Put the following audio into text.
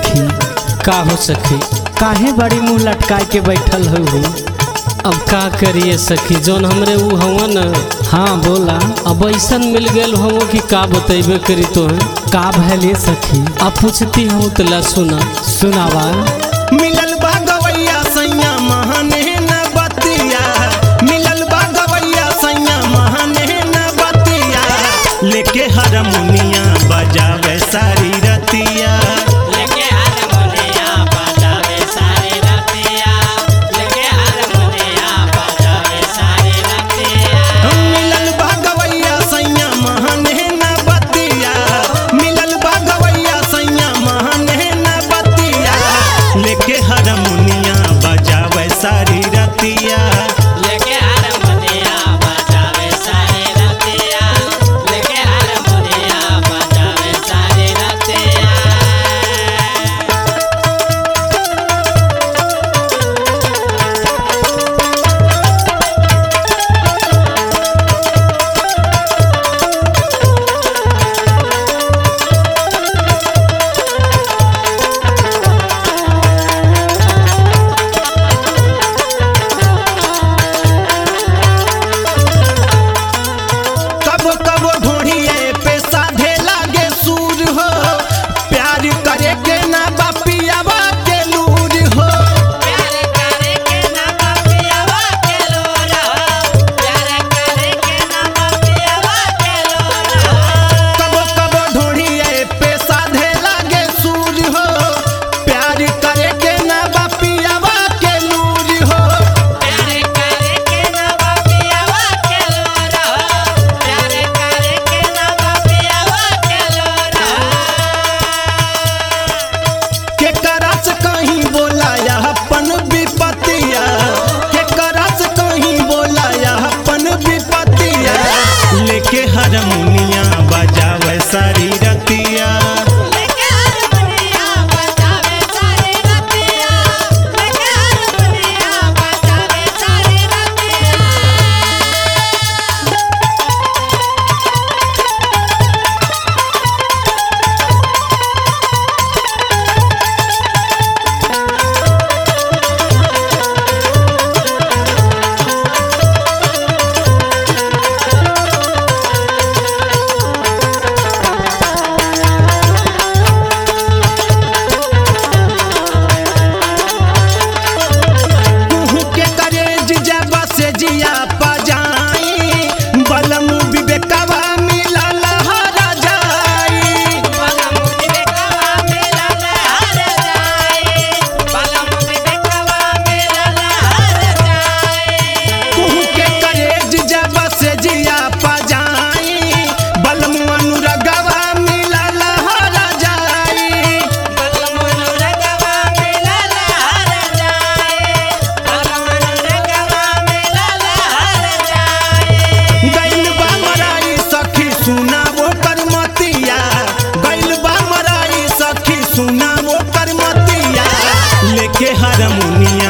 सखी का हो सखी काहे बड़ी मुंह लटकाए के बैठल हो हो अब का करिए सखी जौन हमरे ऊ हवा न हाँ बोला अब ऐसन मिल गेल हम कि का बतेबे करी तो है का भले सखी अब पूछती हूँ तो ला सुना सुनावा मिलल बा गवैया सैया महाने न बतिया मिलल बा गवैया सैया महाने न बतिया लेके हारमोनिया बजावे सारी रतिया लेके हारमोनिया बजावे सारी रतिया लेके हारमोनिया बजावे सारी रतिया मिलल बा गवैया सैया महाने न बतिया मिलल बा गवैया सैया महाने न बतिया लेके हारमोनिया बजावे सारी रतिया लेके हारमोनिया बजावे सारी रतिया लेके हारमोनिया बजावे सारी रतिया कबो कबो ढोढ़िए पे साधे लागे सूर हो प्यार करे के ना बापियावा के लूर हो प्यार करे के ना बापियावा के लोरा प्यार करे के ना बापियावा के लोरा कबो कबो ढोढ़िए पे साधे लागे सूर हो प्यार करे के ना बापियावा के लूर हो प्यार करे के ना बापियावा के लोरा प्यार करे के ना बापियावा के लोरा के करस कहीं बोला या अपन विपतिया के करस कहीं बोला या अपन विपतिया लेके हारमोनिया बजावे सारी रतिया लेके हारमोनिया बजावे सारी रतिया लेके हारमोनिया बजावे सारी रतिया कुहू के करेज जब से जिया पजाई बलम विवेकवा मिला लहरा जाई पलम विवेकवा मेरा लहर जाए पलम विवेकवा मेरा लहर जाए कुहू के करेज जब से जिया पजाई बलम अनुरगवा मिला लहरा जाई पलम अनुरगवा मेरा लहर जाए पलम अनुरगवा मेरा लहर जाए गैल बा मराई सखी सुना वो करमतिया गैल बा मराई सखी सुना वो करमतिया लेके हारमोनिया